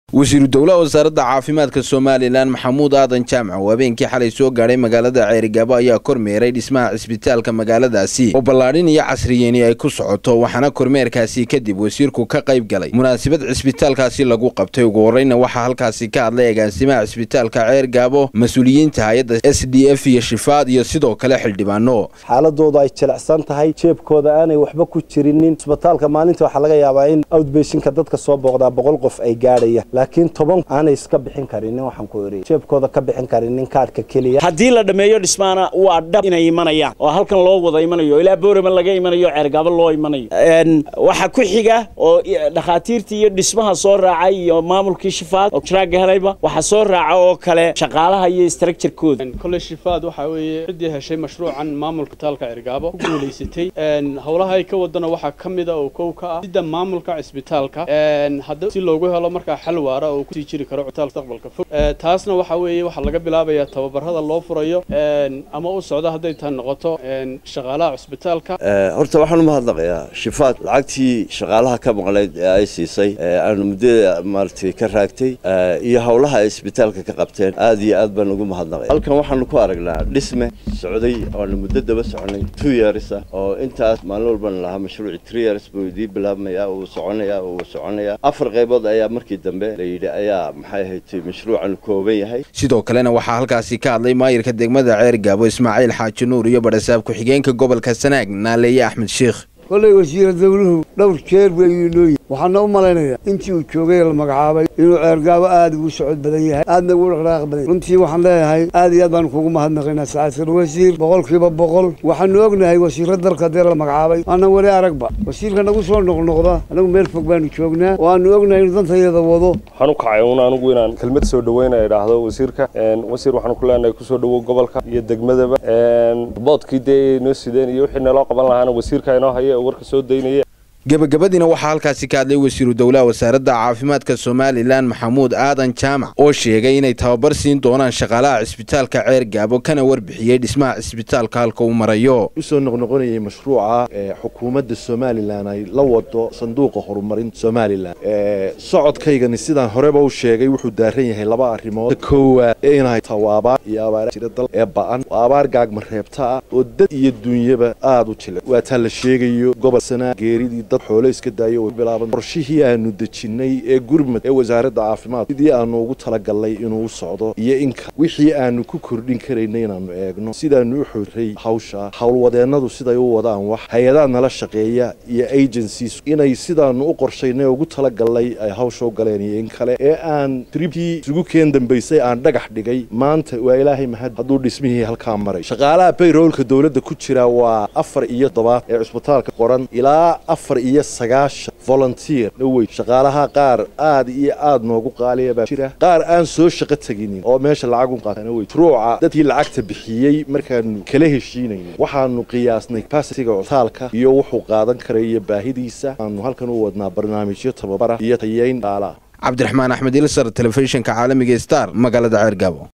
wasiiru dowlaha wasaaradda caafimaadka somalilan maxamuud aadan jaamac oo habeenkii xalay soo gaadhay magaalada ceerigaabo ayaa kormeeray dhismaha cisbitaalka magaaladaasi oo ballaadhin iyo casriyeeni ay ku socoto waxaana kormeerkaasi kadib wasiirku ka qayb galay munaasabad cisbitaalkaasi lagu qabtay ugu horreyna waxaa halkaasi ka hadlay agaasimaha cisbitaalka ceergaabo mas-uuliyiinta hay-adda s d f iyo shifaad iyo sidoo kale xildhibaano xaaladoodu ay jilicsan tahay jeebkooda aanay waxba ku jirinin cisbitaalka maalinta waxaa laga yaabaa in outbeshinka dadka soo booqdaa boqol qof ay gaadhayaan laakiin toban aanay iska bixin karinin waxaan ku eri jeebkooda ka bixin karinin kaadhka keliya haddii la dhammeeyo dhismaana waa dhab inay imanayaan oo halkan loo wada imanayo ilaa boorama laga imanayo ceergaabo loo imanayo waxaa ku xiga oo dhakhaatiirtii iyo dhismaha soo raacay iyo maamulkii shifaad oo jiraaga helayba waxaa soo raaca oo kale shaqaalaha iyo structurekooda kole shifaad waxaa weeye ciddii heshay mashruucan maamulka taalka ceergaabo ku guulaysatay howlaha ay ka wadana waxaa ka mida oo kow ka ah sida maamulka cisbitaalka hadda si loogu helo markaa xal waara oo kusii jiri karo cutaal mustaqbalka fog taasna waxaa weeye waxaa laga bilaabayaa tababarada loo furayo ama u socdo hadday taa noqoto shaqaalaha cusbitaalka horta waxaan umahadnaqayaa shifaad lacagtii shaqaalaha ka maqnayd ee ay siisay aanu muddada maaragtay ka raagtay iyo howlaha ay isbitaalka ka qabteen aad iyo aad baan ugu mahadnaqaya halkan waxaanu ku aragnaa dhisme socday oanu muddo daba soconay two years ah oo intaas maalin walbana lahaa mashruuci three years buu idii bilaabmaya uu soconaya uu soconaya afar qaybood ayaa markii dambe la yidhi ayaa maxay ahayd mashruucan kooban yahay sidoo kalena waxaa halkaasi ka hadlay maayirka degmada ceergaabo ismaaciil xaaji nuur iyo badhasaab ku-xigeenka gobolka sanaag naaleeye axmed sheikh kollay wasiira dawluhu dhowr jeer buu inooyi waxaana u malaynayaa intii uu joogay la magacaabay inuu ceergaabo aad ugu socod badan yahay aadna ugu dhaqdhaaq badan runtii waxaan leeyahay aad iyo aad baanu kugu mahadnaqaynaa sacaasir wasiir boqolkiiba boqol waxaanu ognahay wasiirra dalka dee la magacaabay aanan weli aragba wasiirka nagu soo noqnoqda anagu meel fog baanu joognaa oo aanu ognahay inuu dantayada wado waxaan u kacay un anigu inaan kelmad soo dhaweyna idhaahdo wasiirka wasiir waxaan ku leenahay kusoo dhawow gobolka iyo degmadaba boodkii dee inoo sideen iyo wixii naloo qaban lahaana wasiirka inoo haya oo warka soo daynaya gebagabadiina waxaa halkaasi ka hadlay wasiiru dowlaha wasaaradda caafimaadka somalilan maxamuud aadan jaamac oo sheegay inay tababar siin doonaan shaqaalaha cisbitaalka ceer gaabo kana warbixiyey dhismaha cisbitaalka halka uu marayo usoo noqnoqonayay mashruuca xukuumadda somalilan ay la wado sanduuqa horumarinta somalilan socodkaygani sidaan horeba u sheegay wuxuu daaran yahay laba arrimood koowaad inay tawaabaar iyo abaar jira dal ee ba'an abaar gaagma reebta ah oo dad iyo duunyaba aada u jila waa taa la sheegayo gobol sanaa geeridii dad xoolo iska daayo oo bilaaban qorshihii aanu dejinnay ee gurmad ee wasaaradda caafimaad sidii aanu ugu talagalnay inuu u socdo iyo inka wixii aanu ku kordhin karaynay inaannu eegno sidaanu u xorray hawsha howlwadeennadu siday u wadaan wax hay-adaha nala shaqeeya iyo agencies inay sidaanu u qorshaynay ugu talagalnay ay hawsha u galeen iyo in kale ee aan tribkii isugu keen dambaysay aan dhagax dhigay maanta waa ilaahay mahad hadduu dhismihii halkaa maray shaqaalaha bayroolka dowladda ku jira waa afar iyo tobaad ee cusbitaalka qoran ilaa afar iyo sagaashan volunteer dhawey shaqaalaha qaar aad iyo aad noogu qaaliya baa jira qaar aan soo shaqo teginin oo meesha lacag u qaatana wey ruuca dadkii lacagta bixiyey markaanu kala heshiinayno waxaanu qiyaasnay capacitiga cutaalka iyo wuxuu qaadan karay iyo baahidiisa aanu halkan u wadnaa barnaamijyo tababara iyo tayeyn dhaalaah cabdiraxmaan axmed ilsar telefishinka caalamiga star magaalada ceergaabo